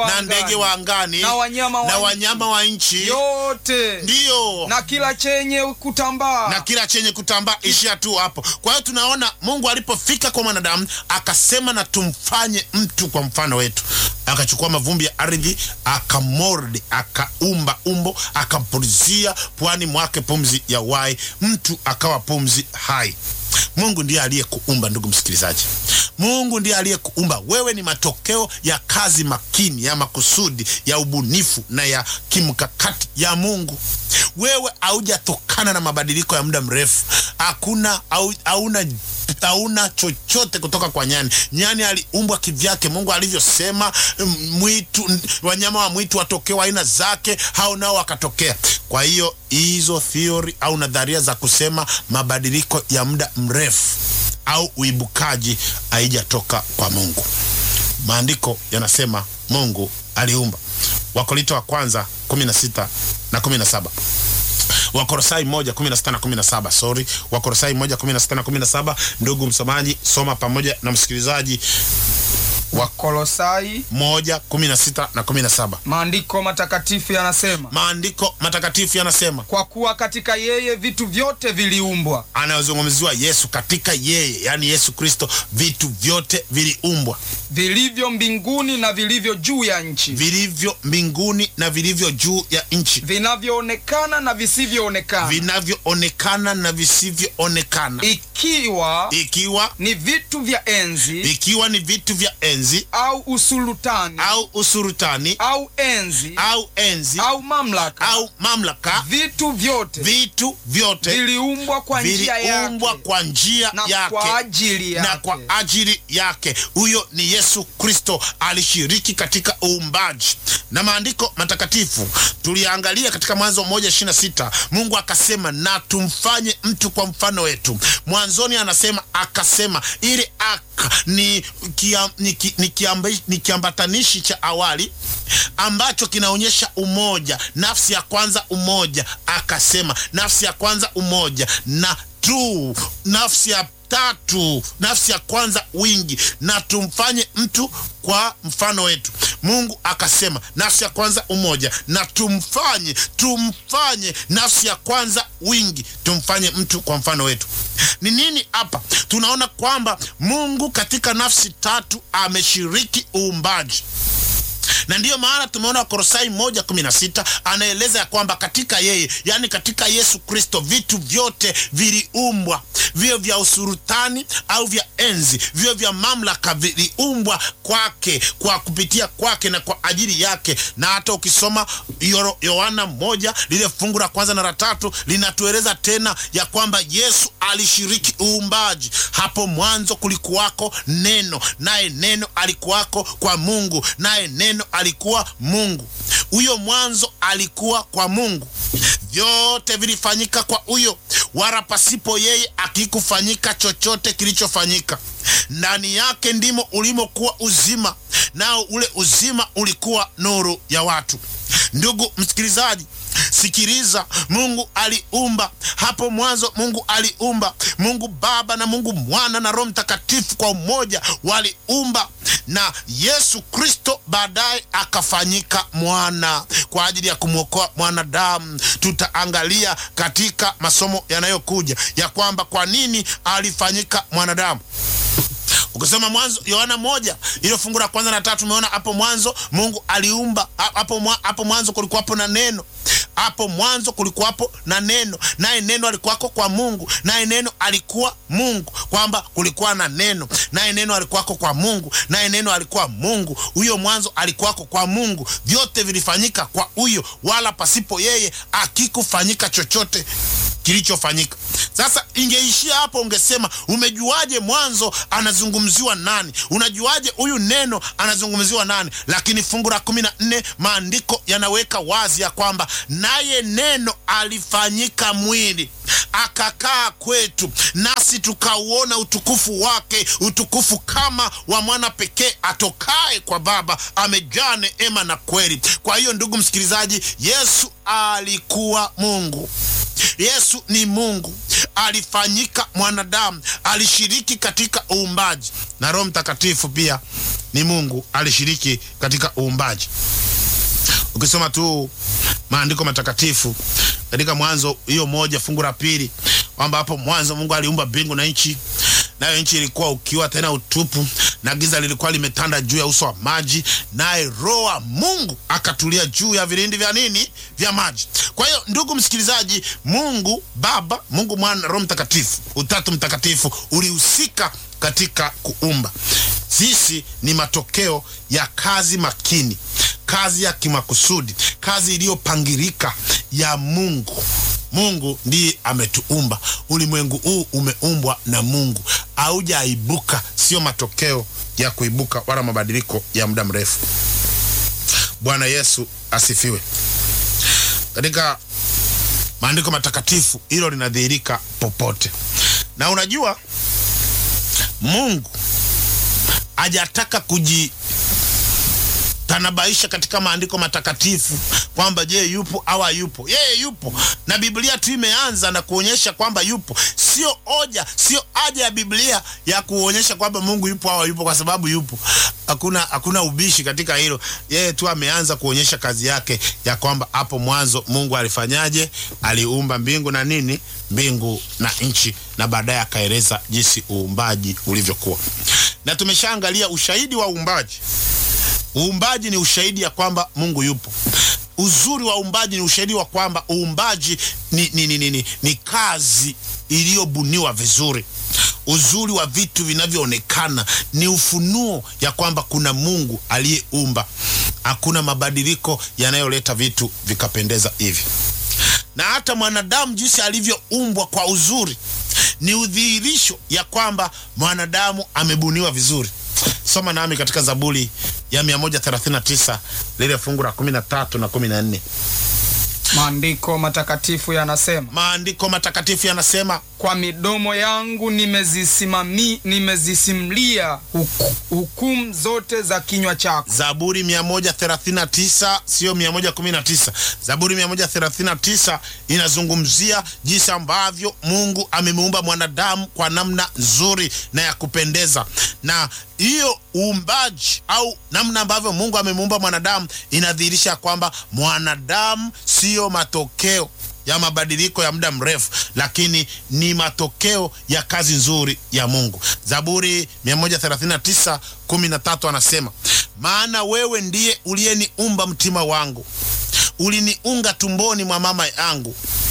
wa na angani, ndege wa angani na wanyama wa na nchi. wanyama wa nchi yote ndiyo na kila chenye kutambaa na kila chenye kutambaa ishia tu hapo. Kwa hiyo tunaona Mungu alipofika kwa mwanadamu akasema, na tumfanye mtu kwa mfano wetu. Akachukua mavumbi ya ardhi, akamordi, akaumba umbo, akampulizia puani mwake pumzi ya uhai, mtu akawa pumzi hai. Mungu ndiye aliyekuumba, ndugu msikilizaji. Mungu ndiye aliyekuumba wewe. Ni matokeo ya kazi makini ya makusudi ya ubunifu na ya kimkakati ya Mungu. Wewe haujatokana na mabadiliko ya muda mrefu. Hakuna au, hauna hauna chochote kutoka kwa nyani. Nyani aliumbwa kivyake, Mungu alivyosema. mm, Mwitu, wanyama wa mwitu watokea aina zake, hao nao wakatokea. Kwa hiyo hizo theory au nadharia za kusema mabadiliko ya muda mrefu au uibukaji haijatoka kwa Mungu. Maandiko yanasema Mungu aliumba. Wakorinto wa kwanza 16 na 17. Wakorosai moja kumi na sita na kumi na saba sorry, Wakorosai moja kumi na sita na kumi na saba Ndugu msomaji, soma pamoja na msikilizaji. Wakolosai moja kumi na sita na kumi na saba maandiko matakatifu yanasema Maandiko matakatifu yanasema, kwa kuwa katika yeye vitu vyote viliumbwa anayozungumziwa Yesu, katika yeye, yaani Yesu Kristo, vitu vyote viliumbwa, vilivyo mbinguni na vilivyo juu ya nchi vilivyo mbinguni na vilivyo juu ya nchi, vinavyoonekana na visivyoonekana vinavyoonekana na visivyoonekana, ikiwa ikiwa ni vitu vya enzi ikiwa ni vitu vya enzi au usulutani au usurutani au enzi au enzi au mamlaka au mamlaka, vitu vyote vitu vyote viliumbwa kwa njia viliumbwa yake kwa njia na yake kwa ajili yake na kwa ajili yake. Huyo ni Yesu Kristo, alishiriki katika uumbaji. Na maandiko matakatifu tuliangalia katika Mwanzo moja ishirini na sita Mungu akasema na tumfanye mtu kwa mfano wetu. Mwanzoni anasema akasema, ile aka ni, kia, ni, ki, ni, kiamba, ni kiambatanishi cha awali ambacho kinaonyesha umoja. Nafsi ya kwanza umoja, akasema nafsi ya kwanza umoja na tu nafsi ya tatu nafsi ya kwanza wingi, na tumfanye mtu kwa mfano wetu. Mungu akasema nafsi ya kwanza umoja, na tumfanye tumfanye nafsi ya kwanza wingi, tumfanye mtu kwa mfano wetu. Ni nini hapa? Tunaona kwamba Mungu katika nafsi tatu ameshiriki uumbaji na ndiyo maana tumeona Wakolosai moja kumi na sita anaeleza ya kwamba katika yeye, yaani katika Yesu Kristo, vitu vyote viliumbwa, vio vya usurutani au vya enzi, vio vya mamlaka viliumbwa kwake, kwa kupitia kwake na kwa ajili yake. Na hata ukisoma Yo- Yohana moja lile fungu la kwanza na la tatu linatueleza tena ya kwamba Yesu alishiriki uumbaji. Hapo mwanzo kulikuwako neno, naye neno alikuwako kwa Mungu, naye neno alikuwa Mungu. Huyo mwanzo alikuwa kwa Mungu, vyote vilifanyika kwa huyo, wala pasipo yeye akikufanyika chochote kilichofanyika. Ndani yake ndimo ulimokuwa uzima, nao ule uzima ulikuwa nuru ya watu. Ndugu msikilizaji, sikiliza. Mungu aliumba hapo mwanzo. Mungu aliumba, Mungu Baba na Mungu Mwana na Roho Mtakatifu kwa umoja waliumba, na Yesu Kristo baadaye akafanyika mwana kwa ajili ya kumwokoa mwanadamu. Tutaangalia katika masomo yanayokuja ya kwamba kwa nini alifanyika mwanadamu. Ukisoma Mwanzo Yohana moja ilo fungu la kwanza na tatu, umeona hapo mwanzo Mungu aliumba. Ha- Hapo mwa- hapo mwanzo kulikuwapo na neno, hapo mwanzo kulikuwapo na neno, naye neno alikuwako kwa Mungu, naye neno alikuwa Mungu, kwamba kulikuwa na neno, naye neno alikuwako kwa Mungu, naye neno alikuwa Mungu. Huyo mwanzo alikuwako kwa Mungu, vyote vilifanyika kwa huyo, wala pasipo yeye akikufanyika chochote kilichofanyika. Sasa ingeishia hapo, ungesema umejuaje mwanzo anazungumziwa nani? Unajuaje huyu neno anazungumziwa nani? Lakini fungu la kumi na nne maandiko yanaweka wazi ya kwamba naye neno alifanyika mwili akakaa kwetu, nasi tukauona utukufu wake, utukufu kama wa mwana pekee atokaye kwa Baba, amejaa neema na kweli. Kwa hiyo ndugu msikilizaji, Yesu alikuwa Mungu. Yesu ni Mungu, alifanyika mwanadamu, alishiriki katika uumbaji, na Roho Mtakatifu pia ni Mungu alishiriki katika uumbaji. Ukisoma tu maandiko matakatifu katika Mwanzo hiyo moja fungu la pili kwamba hapo mwanzo Mungu aliumba mbingu na nchi, nayo nchi ilikuwa ukiwa tena utupu, na giza lilikuwa limetanda juu ya uso wa maji, naye Roho wa Mungu akatulia juu ya vilindi vya nini? Vya maji. Kwa hiyo ndugu msikilizaji, Mungu Baba, Mungu Mwana, Roho Mtakatifu, Utatu Mtakatifu ulihusika katika kuumba. Sisi ni matokeo ya kazi makini, kazi ya kimakusudi, kazi iliyopangilika ya Mungu. Mungu ndiye ametuumba. Ulimwengu huu umeumbwa na Mungu, haujaibuka, sio matokeo ya kuibuka wala mabadiliko ya muda mrefu. Bwana Yesu asifiwe. Katika maandiko matakatifu hilo linadhihirika popote, na unajua Mungu hajataka kujitanabaisha katika maandiko matakatifu kwamba je, yupo au hayupo. Yeye yupo, na Biblia tu imeanza na kuonyesha kwamba yupo. Sio hoja, sio haja ya Biblia ya kuonyesha kwamba Mungu yupo au hayupo, kwa sababu yupo. Hakuna, hakuna ubishi katika hilo. Yeye tu ameanza kuonyesha kazi yake ya kwamba hapo mwanzo Mungu alifanyaje? Aliumba mbingu na nini, mbingu na nchi, na baadaye akaeleza jinsi uumbaji ulivyokuwa, na tumeshaangalia ushahidi wa uumbaji. Uumbaji ni ushahidi ya kwamba Mungu yupo. Uzuri wa uumbaji ni ushahidi wa kwamba uumbaji ni, ni, ni, ni, ni, ni kazi iliyobuniwa vizuri. Uzuri wa vitu vinavyoonekana ni ufunuo ya kwamba kuna Mungu aliyeumba. Hakuna mabadiliko yanayoleta vitu vikapendeza hivi, na hata mwanadamu jinsi alivyoumbwa kwa uzuri ni udhihirisho ya kwamba mwanadamu amebuniwa vizuri. Soma nami katika Zaburi ya 139 lile fungu la 13 na 14. Maandiko matakatifu yanasema, Maandiko matakatifu yanasema, kwa midomo yangu nimezisimami nimezisimulia huku, hukumu zote za kinywa chako. Zaburi 139 sio 119. Zaburi 139 inazungumzia jinsi ambavyo Mungu amemuumba mwanadamu kwa namna nzuri na ya kupendeza, na hiyo uumbaji au namna ambavyo Mungu amemuumba mwanadamu inadhihirisha kwamba mwanadamu siyo matokeo ya mabadiliko ya muda mrefu, lakini ni matokeo ya kazi nzuri ya Mungu. Zaburi 139 13 anasema, maana wewe ndiye uliyeniumba mtima wangu, uliniunga tumboni mwa mama yangu.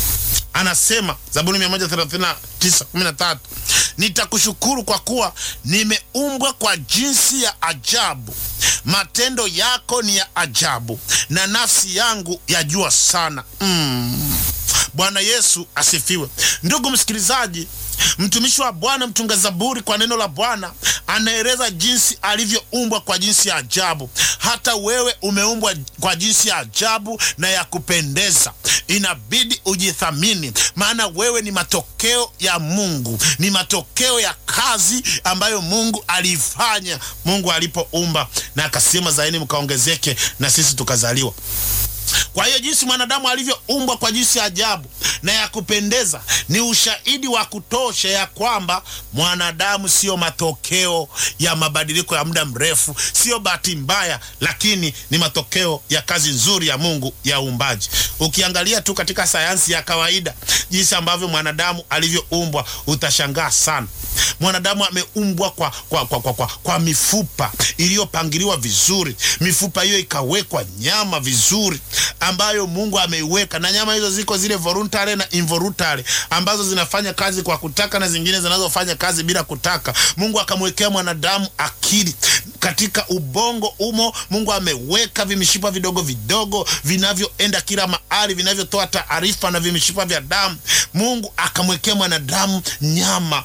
Anasema Zaburi 139 13, nitakushukuru kwa kuwa nimeumbwa kwa jinsi ya ajabu, matendo yako ni ya ajabu, na nafsi yangu yajua sana. mm. Bwana Yesu asifiwe. Ndugu msikilizaji, mtumishi wa Bwana mtunga Zaburi kwa neno la Bwana anaeleza jinsi alivyoumbwa kwa jinsi ya ajabu. Hata wewe umeumbwa kwa jinsi ya ajabu na ya kupendeza. Inabidi ujithamini, maana wewe ni matokeo ya Mungu, ni matokeo ya kazi ambayo Mungu aliifanya Mungu alipoumba, na akasema zaeni mkaongezeke, na sisi tukazaliwa kwa hiyo jinsi mwanadamu alivyoumbwa kwa jinsi ya ajabu na ya kupendeza ni ushahidi wa kutosha ya kwamba mwanadamu sio matokeo ya mabadiliko ya muda mrefu, sio bahati mbaya, lakini ni matokeo ya kazi nzuri ya Mungu ya uumbaji. Ukiangalia tu katika sayansi ya kawaida jinsi ambavyo mwanadamu alivyoumbwa utashangaa sana. Mwanadamu ameumbwa kwa, kwa, kwa, kwa, kwa, kwa mifupa iliyopangiliwa vizuri. Mifupa hiyo ikawekwa nyama vizuri ambayo Mungu ameiweka, na nyama hizo ziko zile voluntary na involuntary ambazo zinafanya kazi kwa kutaka na zingine zinazofanya kazi bila kutaka. Mungu akamwekea mwanadamu akili katika ubongo umo. Mungu ameweka vimishipa vidogo vidogo vinavyoenda kila mahali vinavyotoa taarifa na vimishipa vya damu. Mungu akamwekea mwanadamu nyama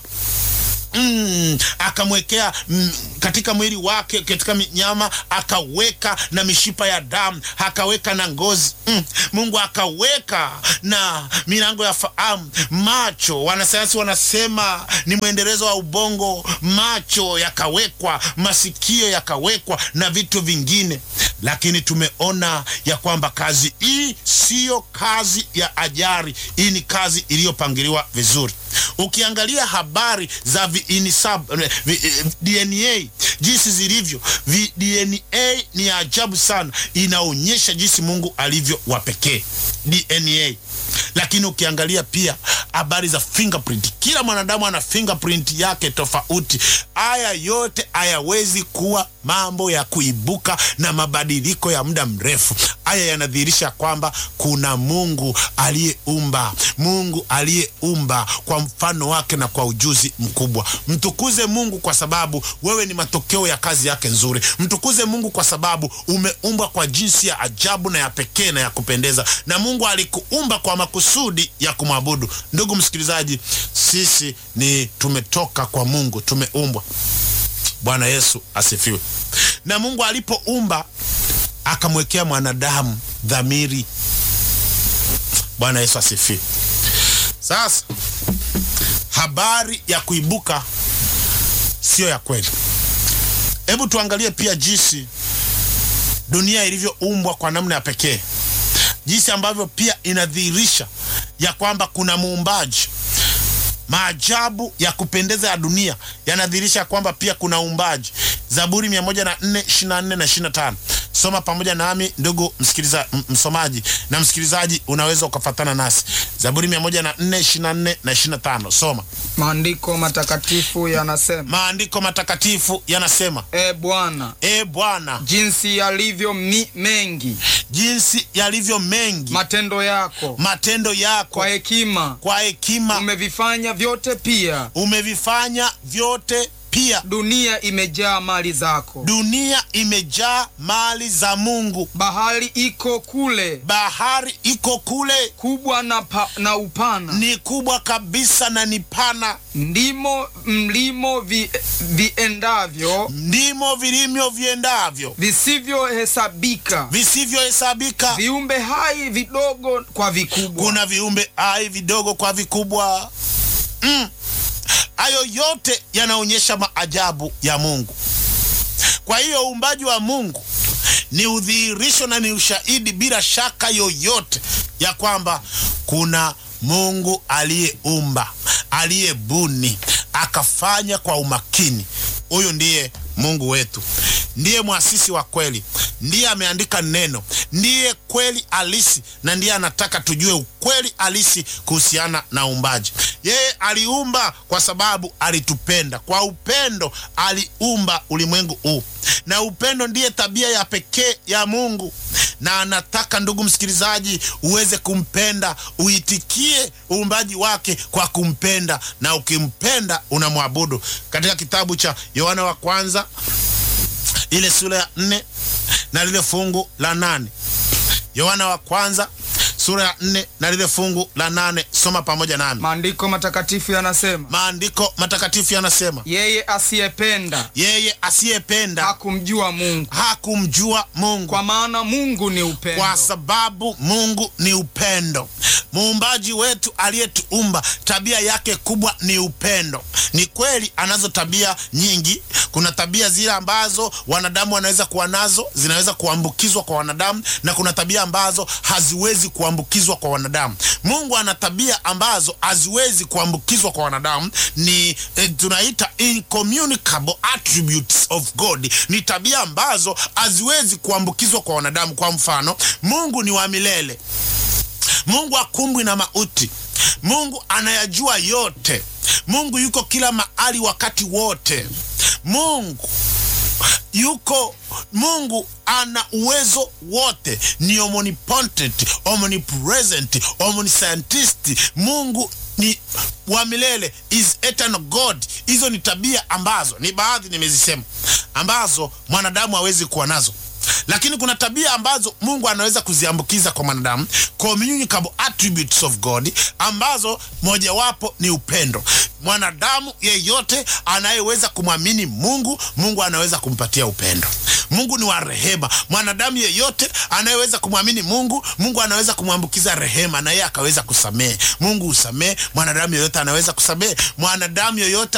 Mm, akamwekea mm, katika mwili wake katika nyama akaweka na mishipa ya damu akaweka na ngozi mm. Mungu akaweka na milango ya fahamu. Macho, wanasayansi wanasema ni mwendelezo wa ubongo. Macho yakawekwa, masikio yakawekwa na vitu vingine, lakini tumeona ya kwamba kazi hii siyo kazi ya ajari. Hii ni kazi iliyopangiliwa vizuri. Ukiangalia habari za viinisab, vi, eh, DNA jinsi zilivyo vi, DNA ni ya ajabu sana, inaonyesha jinsi Mungu alivyo wa pekee DNA. Lakini ukiangalia pia habari za fingerprint, kila mwanadamu ana fingerprint yake tofauti. Haya yote hayawezi kuwa mambo ya kuibuka na mabadiliko ya muda mrefu. Haya yanadhihirisha kwamba kuna Mungu aliyeumba, Mungu aliyeumba kwa mfano wake na kwa ujuzi mkubwa. Mtukuze Mungu kwa sababu wewe ni matokeo ya kazi yake nzuri. Mtukuze Mungu kwa sababu umeumbwa kwa jinsi ya ajabu na ya pekee na ya kupendeza, na Mungu alikuumba kwa makusudi ya kumwabudu. Ndugu msikilizaji, sisi ni tumetoka kwa Mungu, tumeumbwa. Bwana Yesu asifiwe. Na Mungu alipoumba akamwekea mwanadamu dhamiri. Bwana Yesu asifiwe. Sasa habari ya kuibuka siyo ya kweli. Hebu tuangalie pia jinsi dunia ilivyoumbwa kwa namna ya pekee, jinsi ambavyo pia inadhihirisha ya kwamba kuna muumbaji. Maajabu ya kupendeza ya dunia yanadhihirisha kwamba pia kuna uumbaji. Zaburi 104 24 na 25. Soma pamoja nami ndugu msikiliza, msomaji na msikilizaji, unaweza ukafatana nasi. Zaburi 104 24 na 25. Soma. Maandiko matakatifu yanasema, Maandiko matakatifu yanasema, E Bwana, e Bwana, jinsi yalivyo mi mengi jinsi yalivyo mengi matendo yako, matendo yako, kwa hekima kwa hekima umevifanya vyote, pia umevifanya vyote pia. dunia imejaa mali zako. Dunia imejaa mali za Mungu, Bahari iko kule bahari iko kule, kubwa na, pa, na upana, ni kubwa kabisa na ni pana, ndimo mlimo vi, viendavyo ndimo vilimyo viendavyo visivyohesabika, visivyohesabika. viumbe hai vidogo kwa vikubwa. Kuna viumbe hai vidogo kwa vikubwa. Mm. Hayo yote yanaonyesha maajabu ya Mungu. Kwa hiyo uumbaji wa Mungu ni udhihirisho na ni ushahidi bila shaka yoyote ya kwamba kuna Mungu aliyeumba, aliyebuni, akafanya kwa umakini. Huyu ndiye Mungu wetu, ndiye mwasisi wa kweli, ndiye ameandika neno, ndiye kweli halisi, na ndiye anataka tujue ukweli halisi kuhusiana na uumbaji. Yeye aliumba kwa sababu alitupenda. Kwa upendo aliumba ulimwengu huu, na upendo ndiye tabia ya pekee ya Mungu, na anataka ndugu msikilizaji, uweze kumpenda, uitikie uumbaji wake kwa kumpenda, na ukimpenda unamwabudu. Katika kitabu cha Yohana wa kwanza ile sura ya nne na lile fungu la nane Yohana wa kwanza sura ya nne na lile fungu la nane Soma pamoja nami. Maandiko matakatifu yanasema, Maandiko matakatifu yanasema, yeye asiyependa yeye asiyependa hakumjua Mungu, hakumjua Mungu, kwa maana Mungu ni upendo. kwa sababu Mungu ni upendo. Muumbaji wetu aliyetuumba, tabia yake kubwa ni upendo. Ni kweli anazo tabia nyingi. Kuna tabia zile ambazo wanadamu wanaweza kuwa nazo, zinaweza kuambukizwa kwa wanadamu, na kuna tabia ambazo haziwezi kuambukizwa kwa wanadamu. Mungu ana tabia ambazo haziwezi kuambukizwa kwa wanadamu, ni eh, tunaita incommunicable attributes of God. Ni tabia ambazo haziwezi kuambukizwa kwa wanadamu. Kwa mfano, Mungu ni wa milele. Mungu akumbwi na mauti. Mungu anayajua yote. Mungu yuko kila mahali wakati wote. Mungu yuko Mungu ana uwezo wote, ni omnipotent, omnipresent, omniscientist. Mungu ni wa milele, is eternal God. Hizo ni tabia ambazo ni baadhi nimezisema, ambazo mwanadamu hawezi kuwa nazo lakini kuna tabia ambazo Mungu anaweza kuziambukiza kwa mwanadamu, communicable attributes of God, ambazo mojawapo ni upendo. Mwanadamu yeyote anayeweza kumwamini Mungu, Mungu anaweza kumpatia upendo. Mungu ni wa rehema. Mwanadamu yeyote anayeweza kumwamini Mungu, Mungu anaweza kumwambukiza rehema na yeye akaweza kusamehe. Mungu husamehe, mwanadamu yeyote anaweza kusamehe. Mwanadamu yeyote